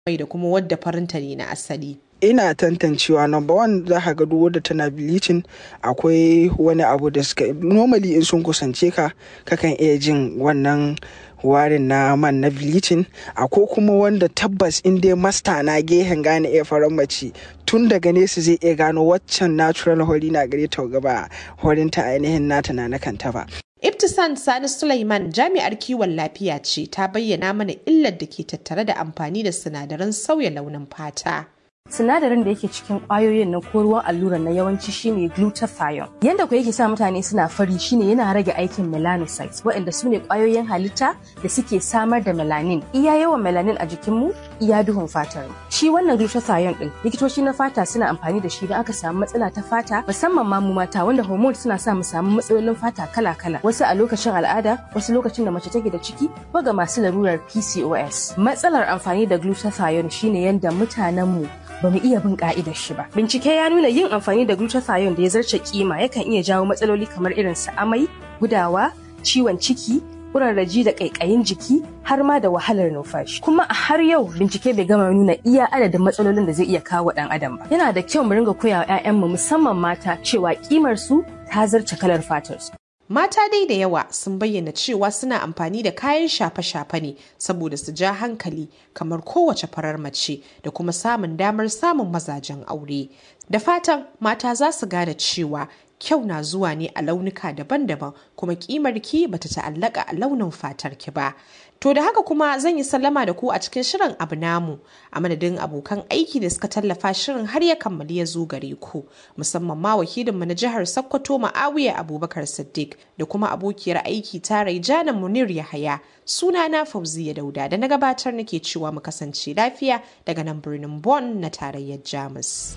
mai da kuma wadda farinta ne na asali. ina tantancewa number one za ka ga duk wadda tana bleaching akwai wani abu da suka normally in sun kusance ka kakan iya jin wannan warin na man na bleaching akwai kuma wanda tabbas in dai masta na gehen gane iya faran mace tun daga nesa zai iya gano waccan natural hori na gare ta gaba horinta ainihin nata na kanta ba Ibtisan Sani Sulaiman jami'ar kiwon lafiya ce ta bayyana mana illar da ke tattare da amfani da sinadaran sauya launin fata. sinadarin da yake cikin kwayoyin na ko ruwan allura na yawanci shine glutathione yanda ku yake sa mutane suna fari shine yana rage aikin melanocytes waɗanda su ne kwayoyin halitta da suke samar da melanin iya yawan melanin a jikinmu iya duhun fatar mu shi wannan glutathione din likitoci na fata suna amfani da shi don aka samu matsala ta fata musamman ma mu mata wanda hormone suna sa mu samu matsalolin fata kala-kala wasu a lokacin al'ada wasu lokacin da mace take da ciki ko ga masu larurar PCOS matsalar amfani da glutathione shine yanda mutanen mu ba mu iya bin ka'idar shi ba. Bincike ya nuna yin amfani da glutathione da ya zarce kima yakan iya jawo matsaloli kamar irin su amai, gudawa, ciwon ciki, kurarraji da ƙaiƙayin jiki har ma da wahalar numfashi. Kuma a har yau bincike bai gama nuna iya adadin matsalolin da zai iya kawo ɗan adam ba. Yana da kyau mu ringa koya wa 'ya'yanmu musamman mata cewa kimar su ta zarce kalar fatar su. Mata dai da yawa sun bayyana cewa suna amfani da kayan shafe-shafe ne saboda su ja hankali kamar kowace farar mace da kuma samun damar samun mazajen aure. Da fatan mata za su gane cewa kyau na zuwa ne a launuka daban-daban kuma kimar ki bata ta'allaka a launin fatar ki ba. To da haka kuma zan yi sallama da ku a cikin shirin abu namu a madadin abokan aiki da suka tallafa shirin har ya kammali ya zo gare ku musamman ma wakilinmu na jihar Sokoto Ma'awiya Abubakar Siddiq da kuma abokiyar aiki ta Raijana Munir Yahaya sunana Fauziya Dauda da na gabatar nake cewa mu kasance lafiya daga nan birnin Bonn na tarayyar Jamus.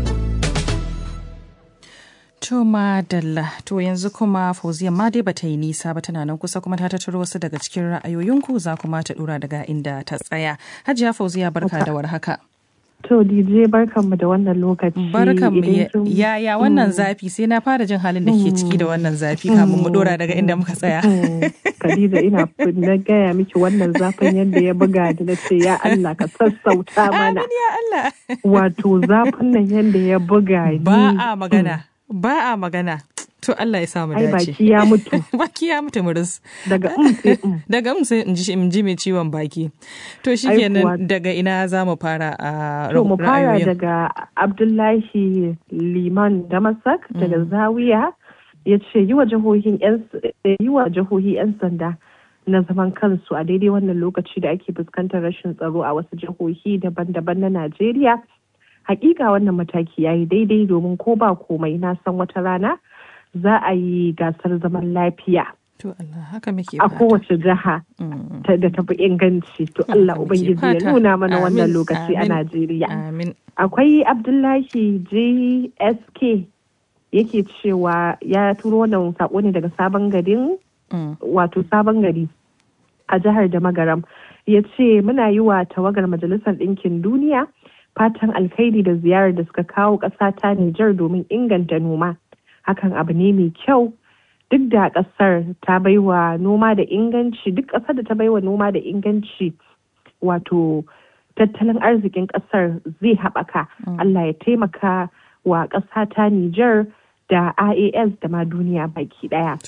To madalla to yanzu kuma fauziya ma dai bata yi nisa ba tana nan kusa kuma ta tattaro wasu daga cikin ra'ayoyinku za kuma ta dura daga inda ta tsaya. Hajiya fauziya barka da warhaka. To DJ barkanmu da wannan lokaci. Barkanmu yaya wannan zafi sai na fara jin halin da ke ciki da wannan zafi kamun mu dora daga inda muka tsaya. Khadija ina na gaya miki wannan zafin yadda ya buga da na ce ya Allah ka sassauta mana. Amin ya Allah. Wato zafin nan yadda ya buga ni. Ba a magana. Ba a magana. To Allah ya samu dace. Ai baki ya mutu. baki ya mutu muris. Daga um sai um. Daga um sai in ji mai ciwon baki. To shikenan daga ina za mu fara a To mu fara daga Abdullahi Liman Damasak daga Zawiya ya ce yi wa jihohin yi wa jihohi 'yan sanda na zaman kansu a daidai wannan lokaci da ake fuskantar rashin tsaro a wasu jihohi daban-daban na Najeriya. hakika wannan mataki ya yi daidai domin ko ba komai na san wata rana za a yi gasar zaman lafiya To Allah haka muke a kowace jiha da tafi inganci to Allah Ubangiji ya nuna mana wannan lokaci a Najeriya. Akwai Abdullahi JSK yake cewa ya turo wannan sako ne daga sabon garin wato sabon gari a jihar da magaram ya ce muna yi wa tawagar majalisar ɗinkin duniya fatan alkhairi da ziyarar da suka kawo ƙasa ta Nijar domin inganta noma. Hakan abu ne mai kyau duk da ƙasar ta baiwa noma da inganci duk ƙasar da ta baiwa noma da inganci wato tattalin arzikin ƙasar zai haɓaka. Allah ya taimaka wa ƙasa ta Nijar da IAS da ma duniya baki ɗaya.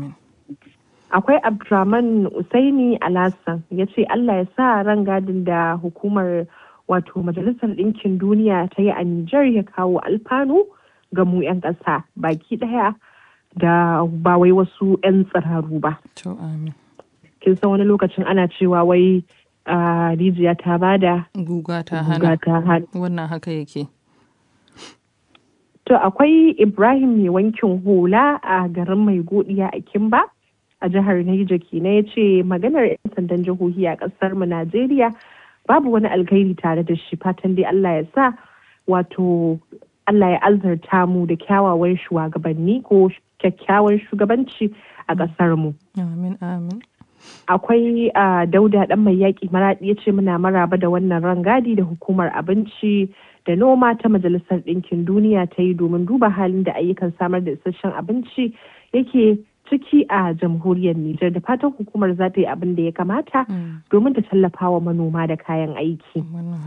Akwai Abdurrahman Usaini Alasan ya ce Allah ya sa ran gadin da hukumar wato majalisar ɗinkin duniya ta yi a Nijar ya kawo alfanu ga mu 'yan ƙasa baki ɗaya da ba wai wasu 'yan tsiraru ba. Kin san wani lokacin ana cewa wai rijiya ta bada guga ta hana wannan haka yake. To akwai Ibrahim mai wankin hula a garin mai godiya a Kimba a jihar Niger kenan ya ce maganar 'yan sandan jihohi a ƙasar mu Najeriya babu wani alkhairi tare da shi fatan dai Allah ya sa wato Allah ya azarta mu da kyawawan shugabanni ko kyakkyawan shugabanci a ƙasar mu. Amin amin. Akwai dauda ɗan mai yaƙi maraɗi ya ce muna maraba da wannan rangadi da hukumar abinci da noma ta majalisar ɗinkin duniya ta yi domin duba halin da ayyukan samar da isasshen abinci yake ciki a jamhuriyar Nijar da fatan hukumar za ta yi abin da ya kamata domin ta tallafa wa manoma da kayan aiki.